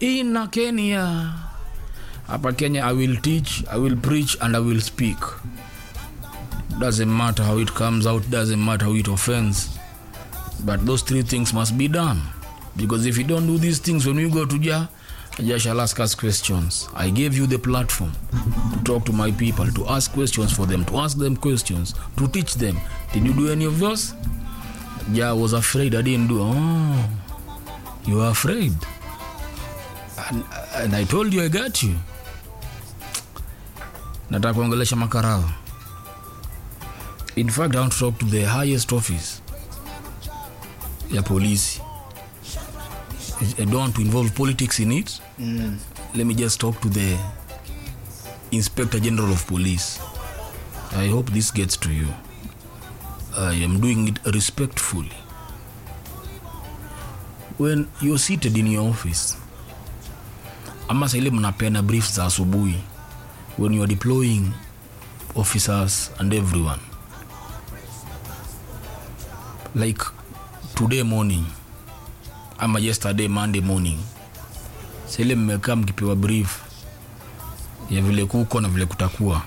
ina kenya hapa kenya i will teach i will preach and i will speak doesn't matter how it comes out doesn't matter how it offends but those three things must be done because if you don't do these things when we go to jah jah shall ask us questions i gave you the platform to talk to my people to ask questions for them to ask them questions to teach them did you do any of those jah was afraid i didn't do oh you are afraid and, and i told you i got you nataka kuongelesha makarao in fact i want to talk to the highest office ya polisi i don't want to involve politics in it Mm. let me just talk to the inspector general of police i hope this gets to you i am doing it respectfully when you're seated in your office ama saile mnapeana brief za asubuhi when you are deploying officers and everyone like today morning ama yesterday monday morning saile mmekaa mkipewa brief ya vile kuko na vile kutakuwa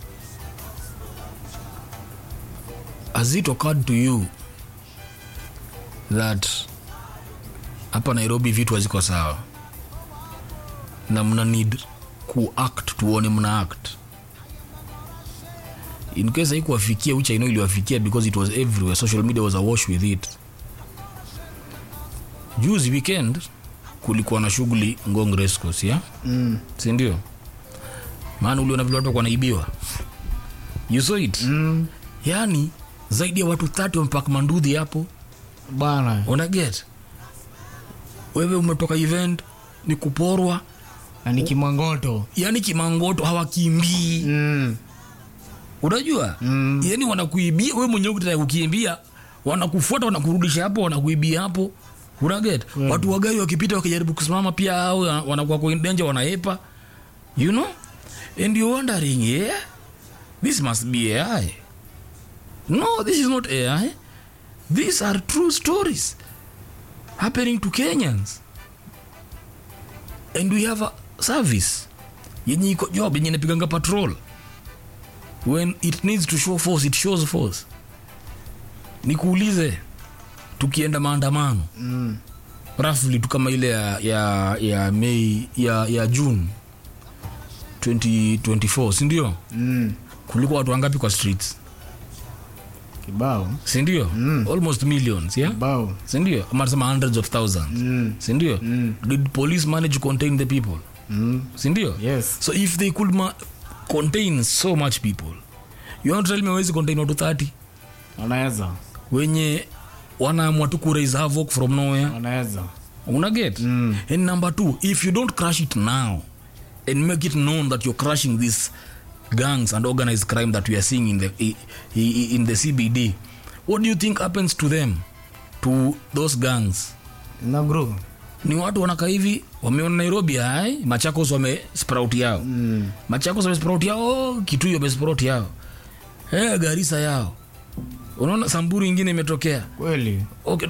has it occurred to you that hapa nairobi vitu haziko sawa na mna need kuact tuone mna act in case haikuwafikia which i know iliwafikia because it was everywhere social media was awash with it juzi weekend kulikuwa na shughuli ngong rescos ya Mm. sindio maana uliona vile watu wanaibiwa you saw it Mm. yani zaidi ya watu 30 wamepak mandudhi hapo bana una get wewe umetoka event ni kuporwa na ni kimangoto yani kimangoto hawakimbii mm. unajua Mm. yani wanakuibia we mwenyewe ukitaka kukimbia wanakufuata wanakurudisha hapo wanakuibia hapo unaget Mm. watu wagari wakipita wakijaribu kusimama pia au wanakuwa kwa danger wanaepa you know and you're wondering yeah this must be ai no this is not ai these are true stories happening to kenyans and we have a service yenye iko job yenye inapiganga patrol when it needs to show force it shows force nikuulize tukienda maandamano Mm. roughly tu kama ile ya, ya, ya mei ya, ya june 2024 sindio Mm. kulikuwa watu wangapi kwa streets kibao sindio Mm. almost millions yeah? kibao sindio ama nasema hundreds of thousands mm. sindio Mm. did police manage to contain the people Mm. sindio yes so if they could ma- contain so much people you want to tell me hawezi contain watu 30 wanaweza wenye wanaamua tu kuraise havoc from nowhere wanaweza una get Mm. and number two if you don't crush it now and make it known that you're crushing these gangs and organized crime that we are seeing in the i- i- in the cbd what do you think happens to them to those gangs na group ni watu wanakaa hivi wameona nairobi ai machakos wame sprout yao mm. machakos wame sprout yao kitui wame sprout yao hey, garisa yao unaona samburu ingine imetokea kweli okay